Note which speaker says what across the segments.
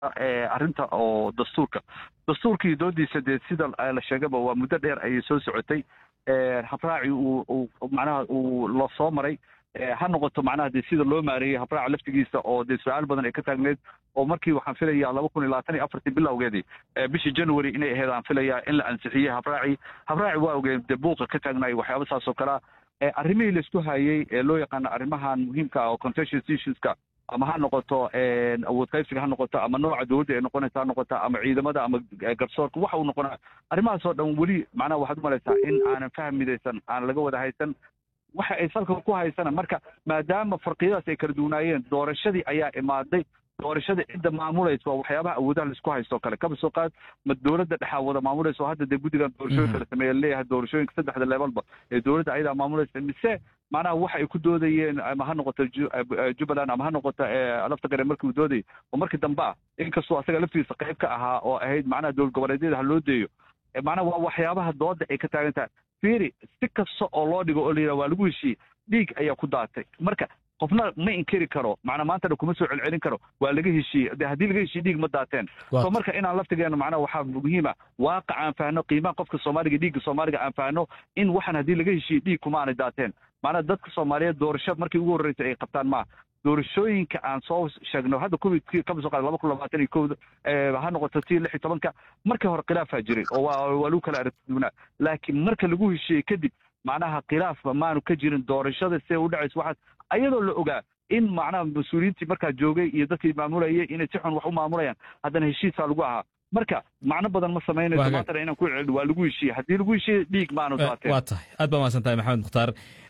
Speaker 1: arrinta oo dastuurka dastuurkii doodiisa dee sida la sheegaba waa muddo dheer ayay soo socotay habraaci uu macnaha uu la soo maray ha noqoto macnaha dee sida loo maareeyey habraaca laftigiisa oo dee su-aal badan ay ka taagneyd oo markii waxaan filayaa laba kun iyo labaatan iyo afartii bilowgeedii bishii january inay ahayd aan filayaa in la ansixiyey habraaci habraaci waa ogeen dee buuqa ka taagnaay waxyaaba saas oo kalea arrimihii laisku hayey ee loo yaqaano arrimahan muhiimka ah oo contentious issueska ama ha noqoto awood qaybsiga ha noqoto ama nooca dowladda ay noqonaysa ha noqoto ama ciidamada ama garsoorka waxa uu noqonaa arrimahaas oo dhan weli macnaha waxaad u malaysaa in aanan faham midaysan aan laga wada haysan waxa ay salka ku haysana marka maadaama farqiyadaas ay kala duwanaayeen doorashadii ayaa imaaday doorashada cidda maamulaysa waa waxyaabaha awoodaha laisku haysto kale kaba soo qaad ma dowladda dhexaa wada maamulaysa oo hadda dee guddigan doorashooyinka la sameeya leeyahay doorashooyinka saddexda levelba ee dowladda ayadaa maamulaysa mise macnaha waxa ay ku doodayeen ama ha noqoto jubbaland ama ha noqoto lafta gare markii uu doodayay oo markii dambe ah inkastoo asaga laftiisa qayb ka ahaa oo ahayd macnaha dowlad goboleedyada ha loo deeyo macnaha waa waxyaabaha dooda ay ka taagan tahay fiiri si kasta oo loo dhigo oo la yidhaha waa lagu heshiiyey dhiig ayaa ku daatay marka qofna ma inkiri karo macnaa maantana kuma soo celcelin karo waa laga heshiiyey de haddii laga heshiiye dhiig ma daateen so marka inaan laftigeena macnaha waxaa muhiima waaqac aan fahno qiimaha qofka soomaaliga dhiigga soomaaliga aan fahno in waxaan haddii laga heshiiyey dhiig kuma aanay daateen macnaa dadka soomaaliyeed doorasho markii ugu horreysay ay qabtaan maaha doorashooyinka aan soo sheegno hadda covidkii kama soo qaada laba kun labaatan iyo kowda ha noqoto tii lix iyo tobanka markii hore khilaafaa jiray oo waa waa lagu kala aragtiduunaa laakiin marka lagu heshiiyey kadib macnaha khilaafba maanu ka jirin doorashada siday u dhacayso waxaas ayadoo la ogaa in macnaha mas-uuliyiintii markaa joogay iyo dadkii maamulayay inay si xun wax u maamulayaan haddana heshiisaa lagu ahaa marka macno badan ma samaynayso maantana inaan ku celin waa lagu heshiiyey haddii lagu heshiiyey dhiig maanu daateen
Speaker 2: waa tahay aad baa mahadsan tahay maxamed mukhtaar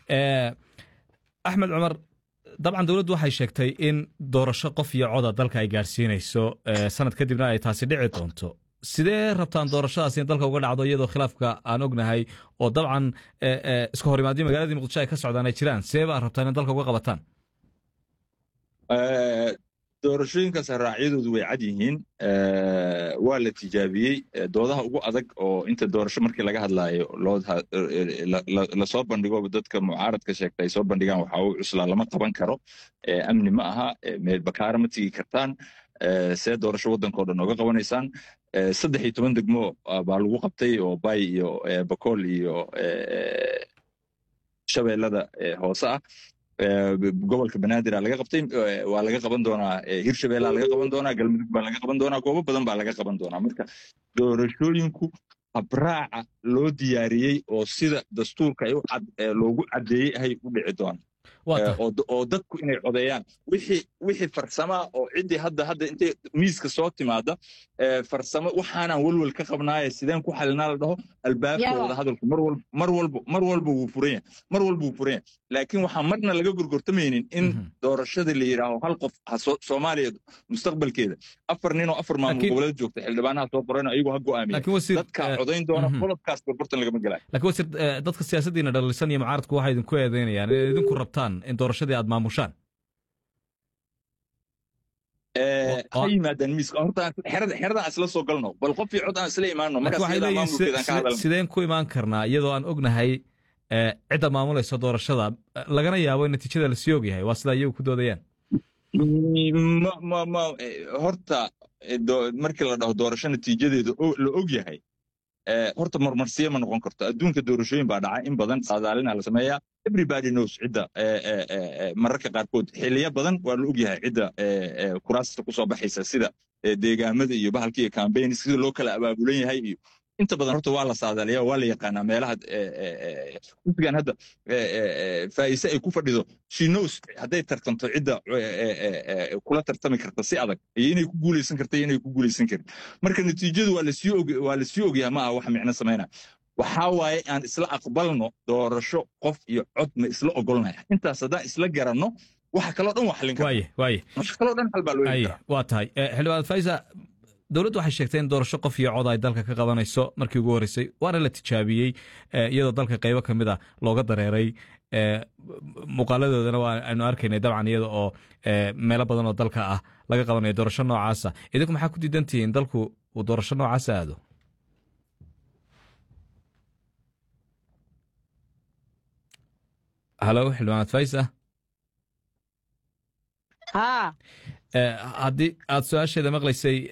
Speaker 2: axmed cumar dabcan dowladdu waxay sheegtay in doorasho qof iyo coda dalka ay gaadhsiinayso sanad kadibna ay taasi dhici doonto sidee rabtaan doorashadaas in dalka uga dhacdo iyadoo khilaafka aan ognahay oo dabcan iska hor imaadii magaaladii muqdisho ay ka socdaan ay jiraan sidee baa rabtaan in dalka uga qabataan
Speaker 3: doorashooyinkaas raacyadoodu way cad yihiin waa la tijaabiyey doodaha ugu adag oo inta doorasho markii laga hadlaayo lasoo bandhigo dadka mucaaradka sheegta ay soo bandhigaan waxa uu cuslaa lama qaban karo amni ma aha meel bakaara ma tigi kartaan see doorasho waddankao dhan ooga qabanaysaan saddex iyo toban degmo baa lagu qabtay oo bay iyo bakool iyo shabeellada hoose ah gobolka banaadir laga qabtay waa laga qaban doonaa hirshabeellaa laga qaban doonaa galmudug baa laga qaban doonaa goobo badan baa laga qaban doonaa marka doorashooyinku habraaca loo diyaariyey oo sida dastuurka loogu caddeeyey ahay u dhici doona oo dadku inay codeeyaan wixii farsama oo ciddii hadda hadda intay miiska soo timaada farsamo waxaanaan welwel ka qabnaaye sideen ku xalinaa la dhaho albaabkooda hadalku mar walba mar walba wuu furan yahay mar walba wuu furan yahay laakiin waxaan marna laga gorgortamaynin in doorashada la yidhaaho hal qof soomaaliya mustaqbalkeeda afar nin oo afar maamul goboleed joogta xildhibaanaha soo qorayno ayagoo ha go'aamiya dadkaa codayn doona qodobkaas gorgortan lagama gelayo
Speaker 2: laakiin wasiir dadka siyaasaddiina dhalisan iyo mucaaradku waxay idinku eedeynayaan inay idinku rabtaan in doorashadii aad maamushaan
Speaker 3: ha yimaadaan miiska horta xeradan isla soo galno bal qof iyo cod aan isla imaano
Speaker 2: sideen ku imaan karnaa iyadoo aan ognahay cidda maamulaysa doorashada lagana yaabo in natiijada lasii ogyahay waa sidaa iyagu ku doodayaan
Speaker 3: horta markii la dhaho doorasho natiijadeeda la og yahay horta marmarsiya ma noqon karto adduunka doorashooyin baa dhaca in badan saadaalina la sameeyaa everybody knows cidda mararka qaarkood xiliyo badan waa la ogyahay cidda kuraasta kusoo baxaysa sida deegaamada iyo bahalka iyo cambaign sida loo kala abaabulan yahay iyo inta badan horta waa la saadaaliya waa la yaqaanaa meelaha xisbigan hadda faa'ise ay ku fadhido she knows hadday tartanto cidda kula tartami karta si adag iyo inay ku guulaysan karta iyo inay ku guulaysan karin marka natiijadu waa lasii og waa lasii ogyaha ma aha wax micno samaynaya waxaa waaye aan isla aqbalno doorasho qof iyo cod ma isla ogolnaya intaas haddaan isla garanno waxa kaloo dhan waa xallin
Speaker 2: waxa
Speaker 3: kaloo dhan xal baa loo heli karaa
Speaker 2: waa tahay xildhibaan faisa dowladdu waxay sheegtay in doorasho qof iyo cod ay dalka ka qabanayso markii ugu horreysay waana la tijaabiyey iyadoo dalka qaybo ka mid a looga dareeray muuqaaladoodana waa aynu arkaynay dabcan iyada oo meelo badan oo dalka ah laga qabanayo doorasho noocaasa idinku maxaa ku diidantihiin in dalku uu doorasho noocaasa aado halo xildhibaanad faisa haddii aad su-aasheeda maqlaysay